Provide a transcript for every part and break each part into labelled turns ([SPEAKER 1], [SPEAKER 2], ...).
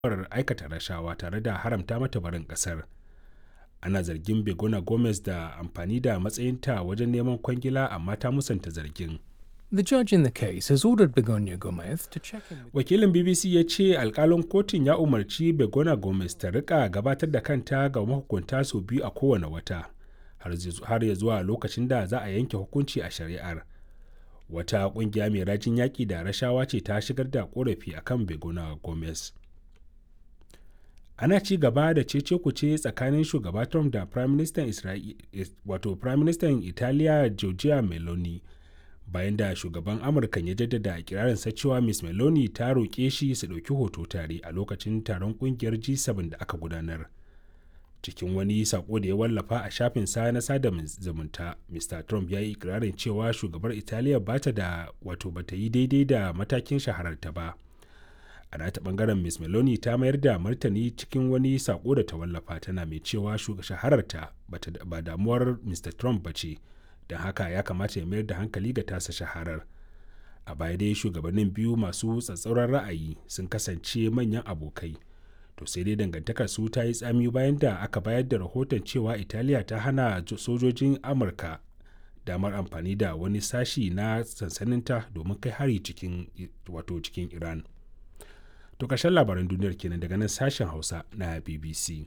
[SPEAKER 1] tuhumar aikata rashawa tare da haramta mata barin kasar ana zargin begona gomez da amfani da matsayinta wajen neman kwangila amma ta musanta zargin
[SPEAKER 2] The judge in the case has ordered Begonia Gomez to check in with
[SPEAKER 1] wakilin bbc ya ce alkalin kotun ya umarci begona gomez ta rika gabatar da kanta ga mahukunta sau biyu a kowane wata har ya zuwa lokacin da za a yanke hukunci a shari'ar wata kungiya mai rajin yaƙi da rashawa ce ta shigar da korafi akan begona gomez ana ci gaba da cece kuce tsakanin shugaba trump da prime minister wato prime minister italiya giorgia meloni bayan da shugaban amurka ya jaddada ikirarinsa cewa miss meloni ta roƙe shi su ɗauki hoto tare a lokacin taron ƙungiyar g7 da aka gudanar cikin wani sako da ya wallafa a shafin sa na sada zumunta mr trump ya yi ikirarin cewa shugabar italiya ba ta da wato ba ta yi daidai da matakin shahararta ba a nata bangaren miss meloni ta mayar da martani cikin wani sako da ta wallafa tana mai cewa shahararta ba damuwar mr trump ba ce don haka ya kamata ya mayar da hankali ga tasa shaharar a baya dai shugabannin biyu masu tsatsauran ra'ayi sun kasance manyan abokai to sai dai dangantakar su ta yi tsami bayan da aka bayar da rahoton cewa italiya ta hana sojojin amurka damar amfani da wani sashi na sansaninta domin kai hari cikin wato cikin iran to ƙarshen labaran duniyar kenan daga nan sashen hausa na bbc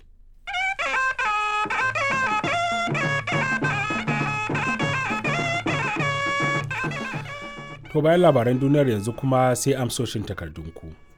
[SPEAKER 1] To bayan labaran duniyar yanzu kuma sai amsoshin takardunku.